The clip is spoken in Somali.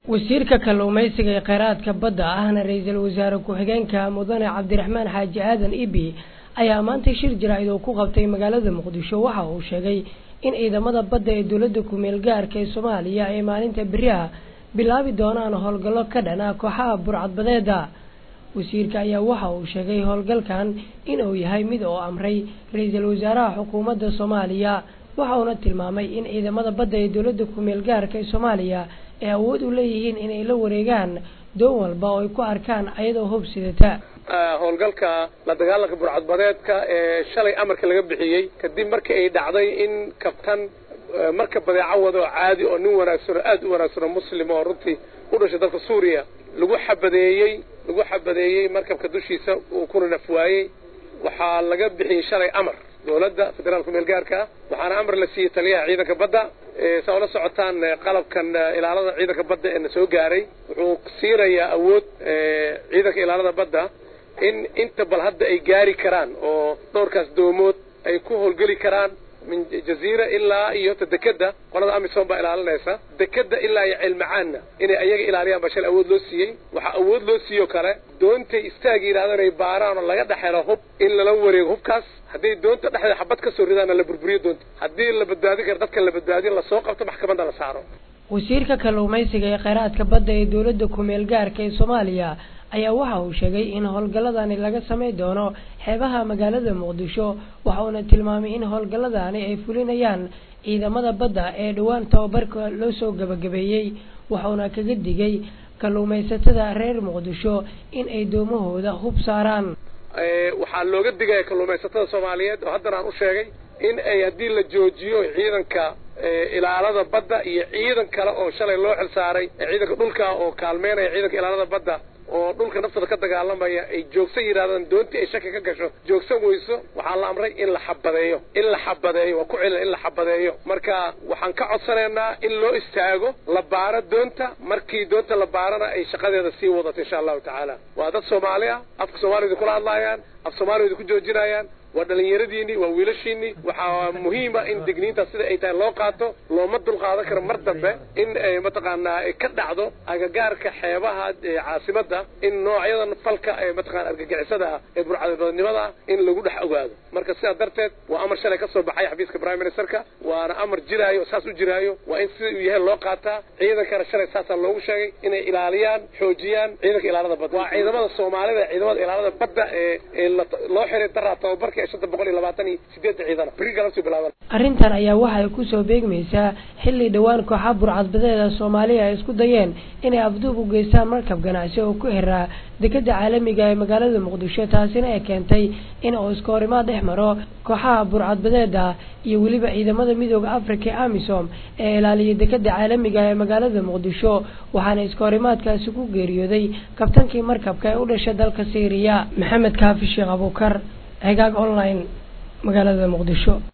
wasiirka kalluumaysiga ee kheyraadka badda ahna ra-iisul wasaare ku-xigeenka mudane cabdiraxmaan xaaji aadan ibi ayaa maantay shir jaraa'id oo ku qabtay magaalada muqdisho waxa uu sheegay in ciidamada badda ee dowladda ku-meel gaarka ee soomaaliya ay maalinta beriha bilaabi doonaan howlgallo ka dhan ah kooxaha burcadbadeeda wasiirka ayaa waxa uu sheegay howlgalkan inuu yahay mid oo amray ra-iisul wasaaraha xukuumadda soomaaliya waxa uuna tilmaamay in ciidamada badda ee dowladda ku-meel gaarka ee soomaaliya ay awood u leeyihiin inay la wareegaan doon walba oo ay ku arkaan ayadoo hub sidata howlgalka la dagaalanka burcadbadeedka ee shalay amarka laga bixiyey kadib markii ay dhacday in kabtan marka badeeco wado caadi oo nin wanaagsan oo aada u wanaagsan oo muslim oo runtii u dhashay dalka suuriya lagu xabadeeyey lagu xabadeeyey markabka dushiisa uu kuna nafwaayey waxaa laga bixiyey shalay amar dowladda federaalka meel gaarka waxaana amar la siiyey taliyaha ciidanka badda saa ula socotaan qalabkan ilaalada ciidanka badda ee na soo gaaray wuxuu siinayaa awood ciidanka ilaalada badda in inta bal hadda ay gaari karaan oo dhowrkaas doomood ay ku howlgeli karaan min jaziira ilaa iyo ta dekeda qolada amisom baa ilaalinaysa dekeda ilaa iyo ceelmacaanna inay ayaga ilaaliyaan baa shal awood loo siiyey waxaa awood loo siiyoo kale doontay istaagi yidhahdaan ay baaraan oo laga dhexelo hub in lala wareego hubkaas hadday doonta dhexdeeda xabad ka soo ridaana la burburiyo doonta haddii la badbaadin karo dadka la badbaadiyo lasoo qabto maxkamadda la saaro wasiirka kalluumaysiga ee kheyraadka badda ee dowladda ku-meel gaarka ee soomaaliya ayaa waxa uu sheegay in howlgalladani laga samay doono xeebaha magaalada muqdisho waxa uuna tilmaamay in howlgalladani ay fulinayaan ciidamada badda ee dhowaan tababarka loo soo gabagabeeyey waxauna kaga digay kalluumaysatada reer muqdisho in ay doomahooda hub saaraan waxaa looga digaya kalluumaysatada soomaaliyeed oo haddana aan u sheegay in ay haddii la joojiyo ciidanka ilaalada badda iyo ciidan kale oo shalay loo xil saaray ciidanka dhulka oo kaalmeynaya ciidanka ilaalada badda oo dhulka naftooda ka dagaalamaya ay joogsan yidhahdaan doontii ay shaki ka gasho joogsan weyso waxaa la amray in la xabadeeyo in la xabadeeyo waa ku celina in la xabadeeyo marka waxaan ka codsanaynaa in loo istaago la baaro doonta markii doonta la baarana ay shaqadeeda sii wadato insha allahu tacaala waa dad soomaali ah afka soomaaliyada kula hadlaayaan af soomaaliyada ku joojinayaan waa dhalinyaradiinii waa wiilashiinii waxaa muhiima in digniintaas sida ay tahay loo qaato looma dulqaadan karo mar dambe in mataqaanaa ka dhacdo agagaarka xeebaha caasimadda in noocyadan falka ee mataqana argagixisada ah ee burcadbadanimada in lagu dhex ogaado marka sidaa darteed waa amar shalay ka soo baxay xafiiska prime ministerka waana amar jiraayo saas u jiraayo waa in sida uu yahay loo qaataa ciidankana shalay saasaa loogu sheegay inay ilaaliyaan xoojiyaan ciidanka ilaalada badda waa ciidamada soomaalida ciidamada ilaalada badda ee ee loo xiray daraa tababarka arrintan ayaa waxay kusoo beegmaysaa xilli dhowaan kooxa burcadbadeeda soomaaliya ay isku dayeen inay afduub u geystaan markab ganacsi oo ku xiraa dekeda caalamiga ee magaalada muqdisho taasina ay keentay in uu iska horimaad dhex maro kooxaha burcadbadeeda iyo weliba ciidamada midooda africa ee amisom ee ilaaliya dekeda caalamiga ee magaalada muqdisho waxaana iska horimaadkaasi ku geeriyooday kabtankii markabka ee u dhashay dalka syriya maxamed kaafi sheekh abuukar cigaag online magaalada muqdisho